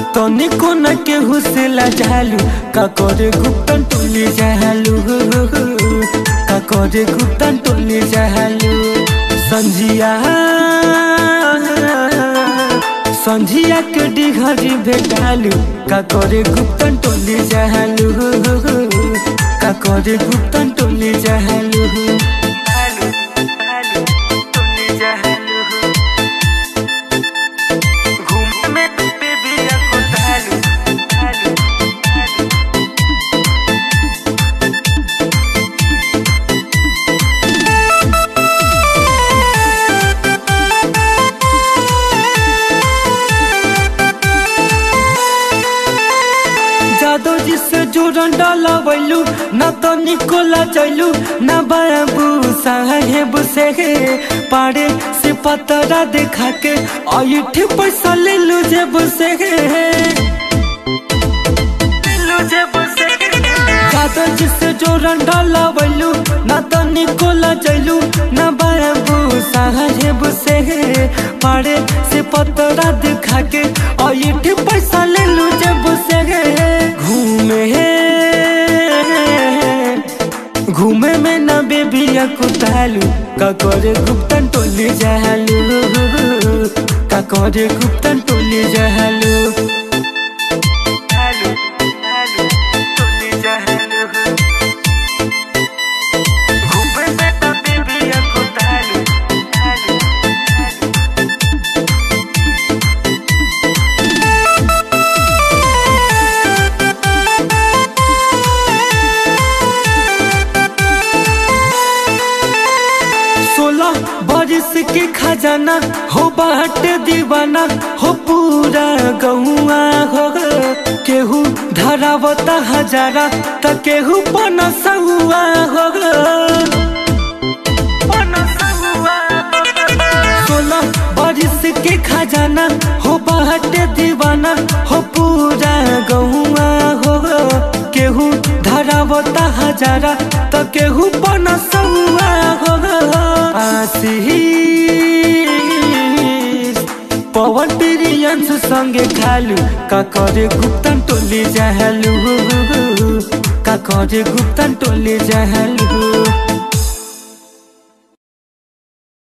तनिको न केहू से लजालू का करे गुप्तन टोली जहालू का करे गुप्तन टोली जहालू संझिया संझिया के डिघरी भेटालू का करे गुप्तन टोली जहालू का करे गुप्तन टोली जहालू जादो जी से जोरन डाला वैलू न तो निकोला चैलू न बाबू साहेब से पाड़े से पतरा देखा के अठ पैसा ले लू जेब से जादो जी से जोरन डाला वैलू न तो निकोला चैलू न बाबू साहेब से पाड़े से पतरा देखा के अठ पैसा ले लू जेब से घूमे घूमे में न बेबिया कुतालू का करे गुप्तन टोली जहालू का करे गुप्तन टोली जहालू घूमे में न बेबिया कुतालू सोलह बरिस के खजाना हो बाट दीवाना हो पूरा गहुआ हो केहू धरावता हजारा त केहू पनसुआ हो सोलह बरिस के खजाना हो बाट दीवाना हो पूरा गहुआ हो केहू धरावता हजारा त केहू पनसुआ हो आशीष पवन प्रियंस संगे खालू का करे गुप्तन टोली जहलू का करे गुप्तन टोली जहलू